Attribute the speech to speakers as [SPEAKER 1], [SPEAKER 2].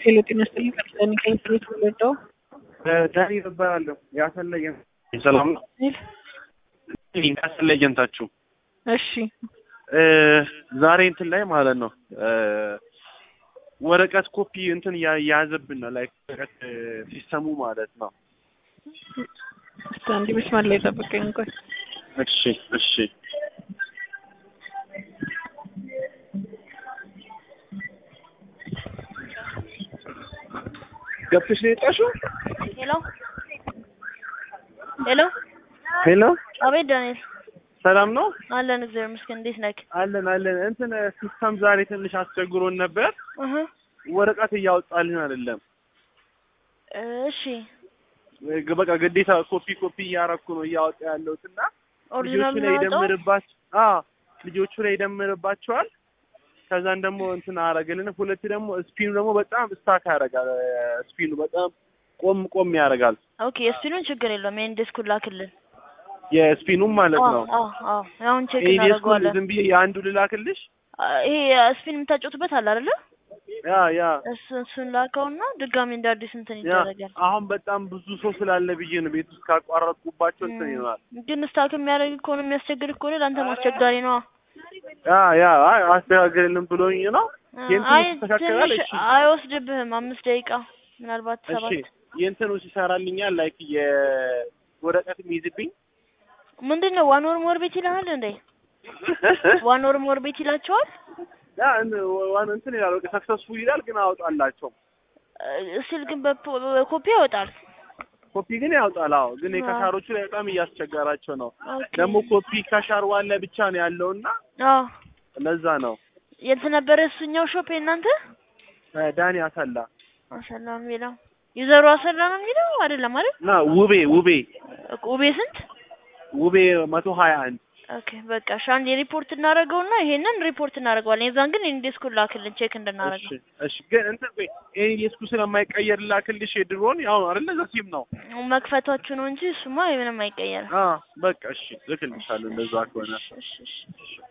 [SPEAKER 1] ሄሎ ጤና ይስጥልኝ። ከርሰኒ ከኢንተርኔት ወለደው
[SPEAKER 2] ዳኒ እባላለሁ። ያሰለየ ሰላም ነው። ያሰለ ኤጀንታችሁ
[SPEAKER 1] እሺ
[SPEAKER 2] ዛሬ እንትን ላይ ማለት ነው ወረቀት ኮፒ እንትን የያዘብን ነው ላይ ወረቀት ሲስተሙ ማለት ነው።
[SPEAKER 1] እስቲ አንዴ መስመር ላይ ጠብቀኝ ቆይ።
[SPEAKER 2] እሺ እሺ ገብተሽ ነው የወጣሽው?
[SPEAKER 3] ሄሎ ሄሎ
[SPEAKER 2] ሄሎ
[SPEAKER 3] አቤት ዳንኤል
[SPEAKER 2] ሰላም ነው
[SPEAKER 3] አለን እግዚአብሔር ይመስገን እንዴት ነህ
[SPEAKER 2] አለን አለን። እንትን ሲስተም ዛሬ ትንሽ አስቸግሮን ነበር።
[SPEAKER 3] እህ
[SPEAKER 2] ወረቀት እያወጣልን አይደለም።
[SPEAKER 3] እሺ
[SPEAKER 2] በቃ ግዴታ ኮፒ ኮፒ እያረኩ ነው እያወጣ ያለሁት እና
[SPEAKER 3] ኦሪጂናል
[SPEAKER 2] ልጆቹ ላይ
[SPEAKER 3] ነው ያወጣው
[SPEAKER 2] ይደምርባቸው አ ልጆቹ ላይ ይደምርባቸዋል። ከዛን ደግሞ እንትን አረገልን። ሁለት ደግሞ ስፒኑ ደግሞ በጣም ስታክ ያደርጋል። ስፒኑ በጣም ቆም ቆም ያደርጋል።
[SPEAKER 3] ኦኬ የስፒኑን ችግር የለውም ይሄን ዲስኩን ላክልን
[SPEAKER 2] የስፒኑም ማለት ነው።
[SPEAKER 3] አዎ አዎ አሁን ቼክ
[SPEAKER 2] ይሄ ዲስኩን
[SPEAKER 3] እናደርገዋለን
[SPEAKER 2] ዝም ብዬ የአንዱ ልላክልሽ።
[SPEAKER 3] አ፣ ይሄ ስፒን የምታጫውቱበት አለ አይደለ
[SPEAKER 2] ያ ያ
[SPEAKER 3] እሱ እሱን ላከውና ድጋሚ እንደ አዲስ እንትን
[SPEAKER 2] ያ
[SPEAKER 3] ይደረጋል
[SPEAKER 2] አሁን በጣም ብዙ ሰው ስላለ ብዬ ነው ቤት ውስጥ ካቋረጥኩባቸው እንትን ይሆናል።
[SPEAKER 3] ግን ስታክ የሚያደርግ ከሆነ የሚያስቸግር ከሆነ ለአንተም አስቸጋሪ ነው
[SPEAKER 2] ያ ያ አይ አስተካክልልን ብሎኝ ነው። የእንትኑ
[SPEAKER 3] አይ
[SPEAKER 2] ይስተካከላል?
[SPEAKER 3] ትንሽ
[SPEAKER 2] እሺ
[SPEAKER 3] አይወስድብህም አምስት ደቂቃ ምናልባት
[SPEAKER 2] እሺ
[SPEAKER 3] ሰባት
[SPEAKER 2] የእንትኑ ይሰራልኛል ላይክ የወረቀት የሚይዝብኝ
[SPEAKER 3] ምንድን ነው ዋን ወር ሞር ቤት ይልሃል እንዴ ዋን ወር ሞር ቤት ይላቸዋል
[SPEAKER 2] ያ እን- ዋን እንትን ይላል በቃ ሰክሰስፉል ይላል ግን አወጣላቸው
[SPEAKER 3] ስል ግን በፖ- በኮፒ ያወጣል
[SPEAKER 2] ኮፒ ግን ያወጣል። አዎ ግን
[SPEAKER 3] አዎ።
[SPEAKER 2] የከሻሮቹ ላይ በጣም እያስቸገራቸው ነው።
[SPEAKER 3] ኦኬ።
[SPEAKER 2] ደግሞ ኮፒ ከሻር ዋን ላይ ብቻ ነው ያለውና
[SPEAKER 3] አዎ
[SPEAKER 2] ለዛ ነው
[SPEAKER 3] የት ነበረ እሱኛው ሾፕ የእናንተ
[SPEAKER 2] እ ዳኒ አሰላ
[SPEAKER 3] አሰላ ነው የሚለው ዩዘሩ አሰላ ነው የሚለው አይደለም አይደል
[SPEAKER 2] እና ውቤ ውቤ
[SPEAKER 3] ኡቤ ስንት
[SPEAKER 2] ውቤ መቶ ሀያ አንድ
[SPEAKER 3] ኦኬ በቃ እሺ አንድ የሪፖርት እናደርገውና ይሄንን ሪፖርት እናደርገዋለን የዛን ግን ኢንዲስኩን ላክልን ቼክ
[SPEAKER 2] እሺ
[SPEAKER 3] እንድናደርገው
[SPEAKER 2] እሺ ግን እንትን ቆይ ይሄ የስኩ ስለማይቀየር ላክልሽ የድሮን ያው ነው አይደለ ዘሲም ነው
[SPEAKER 3] መክፈታችሁ ነው እንጂ እሱማ ምንም አይቀየርም
[SPEAKER 2] አ በቃ እሺ ልክልሻለሁ እንደዛ ከሆነ
[SPEAKER 3] እሺ እሺ